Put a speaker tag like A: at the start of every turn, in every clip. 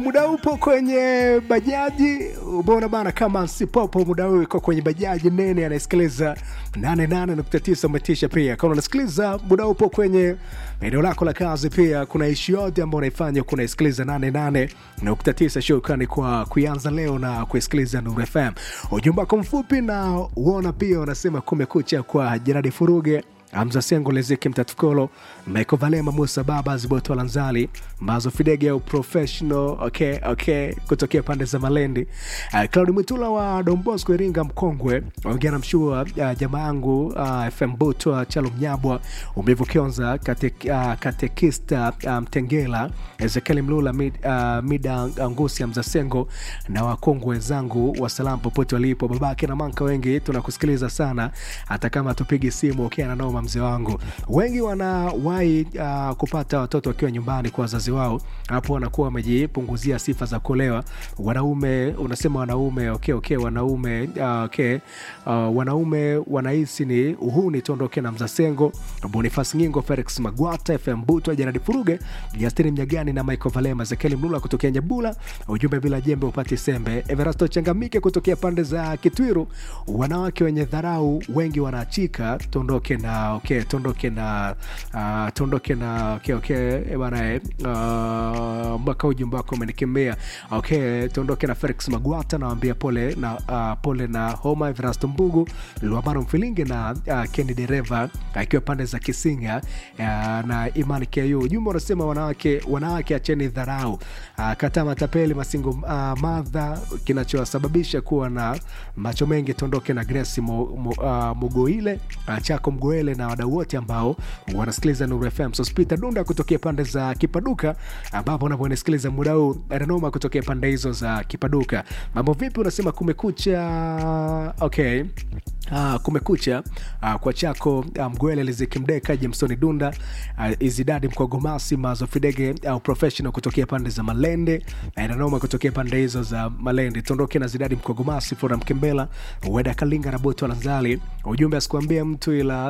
A: muda upo kwenye bajaji umeona bana kama sipopo muda huu iko kwenye bajaji nene anayesikiliza 88.9 umetisha pia kama unasikiliza muda upo kwenye eneo lako la kazi pia kuna ishi yote ambao unaifanya huku unaisikiliza 88.9 shukrani kwa kuianza leo na kuisikiliza Nuru FM ujumbe wako mfupi na uona pia unasema kumekucha kwa Jeradi Furuge Hamza Sengo, Lezeki Mtatukolo, Michael Valema, Musa Baba, Ziboto Lanzali, Mazo Fidege au Professional, okay, okay, kutokea pande za Malendi. Uh, Claudi Mwitula wa Don Bosco Iringa Mkongwe, ongea na mshua uh, jamaa yangu uh, FM Buto Chalo Mnyabwa, Umivu Kionza, kate, uh, Katekista uh, Mtengela, Ezekiel Mlula, mid, uh, Mida Ngusi, Hamza Sengo na wakongwe wenzangu wa salamu popote walipo, babake na manka wengi tunakusikiliza sana, hata kama tupigi simu ukiwa na noma mzee wangu. Wengi wanawahi uh, kupata watoto wakiwa nyumbani kwa wazazi wao, hapo wanakuwa wamejipunguzia sifa za kuolewa. Wanaume unasema wanaume okay, okay, wanaume uh, okay. Uh, wanaume wanahisi ni uhuni. Tuondoke na Mzasengo, Bonifas Ngingo, Felix Magwata, FM Buto, Janadi Furuge, Justini Mnyagani na Michael Valema, Zekeli Mlula kutokea Nyabula. Ujumbe bila jembe upate sembe. Everasto Changamike kutokea pande za Kitwiru, wanawake wenye dharau wengi wanaachika. Tuondoke na okay, tuondoke na uh, tuondoke na okay, okay, bana uh, mpaka ujumbe wako umenikemea. Okay, tuondoke na Felix Magwata, nawambia pole na uh, pole na homa Everasto Mbugu, Luamaro Mfilinge na uh, Kendi Dereva akiwa pande za Kisinga uh, na Imani Ku. Ujumbe unasema wanawake, wanawake acheni dharau uh, kataa matapeli masingo uh, madha kinachosababisha kuwa na macho mengi. Tuondoke na Grace mo, mo, uh, Mugoile uh, chako Mgoele na wadau wote ambao wanasikiliza Nuru FM. Sospita Dunda kutokea pande za Kipaduka, ambapo unavyonisikiliza muda huu Ranoma kutokea pande hizo za Kipaduka. Mambo vipi? Unasema kumekucha. Okay. Uh, kumekucha uh, kwa chako Mgwele um, Liziki Mdeka Jemsoni Dunda uh, Izidadi Mkogomasi Mazo Fidege au uh, professional kutokea pande za Malende uh, Nanoma kutokea pande hizo za Malende. Tuondoke na Zidadi Mkogomasi Fora Mkembela Weda Kalinga na Boto Lanzali. Ujumbe asikuambia mtu ila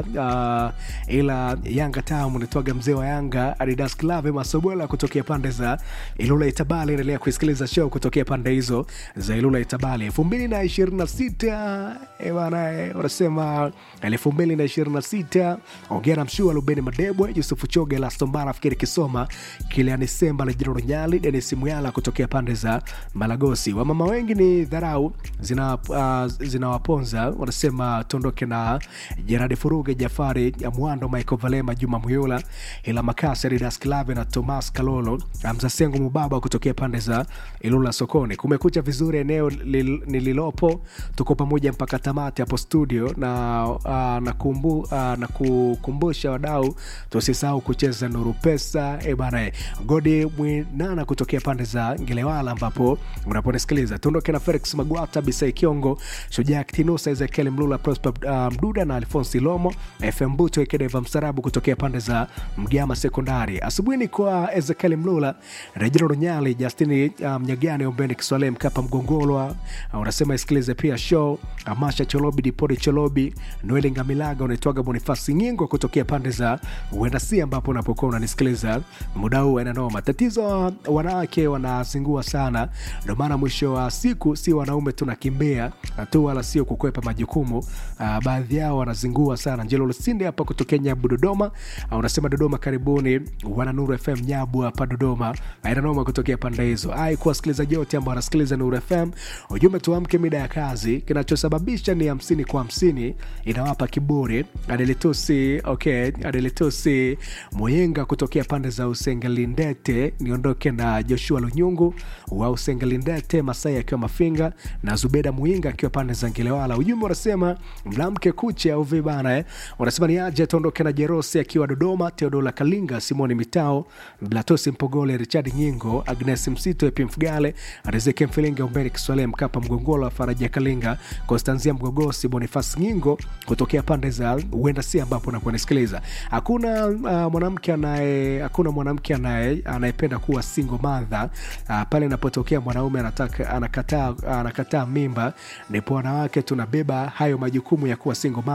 A: uh, ila Yanga tamu nitwaga mzee wa Yanga Adidas Klave Masobola kutokea pande za Ilula Itabali. Endelea kusikiliza show kutokea pande hizo za Ilula Itabali. elfu mbili na ishirini na sita bana wanasema elfu mbili na ishirini na sita ongea na mshua Lubeni Madebwe, Yusufu Choge, Lastombara, Fikiri Kisoma, Kiliani Semba, Lejiro Nyali, Denis Muyala kutokea pande za Malagosi. Wamama wengi ni dharau zinawaponza, uh, zina wanasema tuondoke na Jeradi Furuge, Jafari ya Mwando, Michael Valema, Juma Muyula, Ila Makasi, Ridas Klave na Thomas Kalolo, Mzasengo Mubaba kutokea pande za Ilula Sokoni. Kumekucha vizuri eneo nililopo, tuko pamoja mpaka tamati hapo studio na, uh, na, kumbu, uh, na kukumbusha wadau tusisahau kucheza Nuru Pesa e bana, Godi Mwinana kutokea pande za Ngelewala ambapo unaponisikiliza. Tuondoke na Felix Magwata, Bisai Kiongo, Shujaa Ktinusa, Ezekiel Mlula, Prosper uh, Mduda na Alfonsi Lomo, FM Buto Ekedeva Msarabu kutokea pande za Mgama Sekondari. Asubuhi ni kwa Ezekiel Mlula, Rejero Runyali, Justini Mnyagani, um, Ombeni Kiswale, Mkapa Mgongolwa, uh, unasema isikilize pia show Amasha Cholobi Dipodi Cholobi Noeli Ngamilaga unaitwaga Bonifasi Nyingo kutokea pande za Uendasi, ambapo unapokuwa unanisikiliza muda huu ananoma. Tatizo wanawake wanazingua sana, ndio maana mwisho wa siku si wanaume tunakimbia tu, wala sio kukwepa majukumu. Uh, baadhi yao wanazingua sana. Njelo Lusinde hapa kutokea Nyabu Dodoma, uh, unasema Dodoma karibuni, wana Nuru FM Nyabu hapa Dodoma, ananoma kutokea pande hizo. Ai kwa wasikilizaji wote ambao wanasikiliza Nuru FM, ujumbe tuamke mida ya kazi, kinachosababisha ni hamsini kwa hamsini inawapa kiburi. Adelitusi okay, Adelitusi Moyenga kutokea pande za Usengelindete, niondoke na Joshua Lunyungu wa Usengelindete, Masai akiwa Mafinga na Zubeda Muinga akiwa pande za Ngelewala. Ujumbe unasema mlamke kuche au vibana eh? Unasema ni aje tuondoke na Jerosi akiwa Dodoma, Teodola Kalinga, Simoni Mitao, Blatosi Mpogole, Richard Nyingo, Agnes Msito, Epi Mfugale, Rizeki Mfilinga, Umbeni Kiswale, Mkapa Mgongola, Faraja Kalinga, Konstanzia Mgogosi, Bonifas Nyingo kutokea pande za uenda si ambapo unaponisikiliza. Hakuna uh, mwanamke anaye hakuna mwanamke anaye anayependa kuwa single mother uh, pale inapotokea mwanaume anataka anakataa anakataa mimba, ndipo wanawake tunabeba hayo majukumu ya kuwa single mother.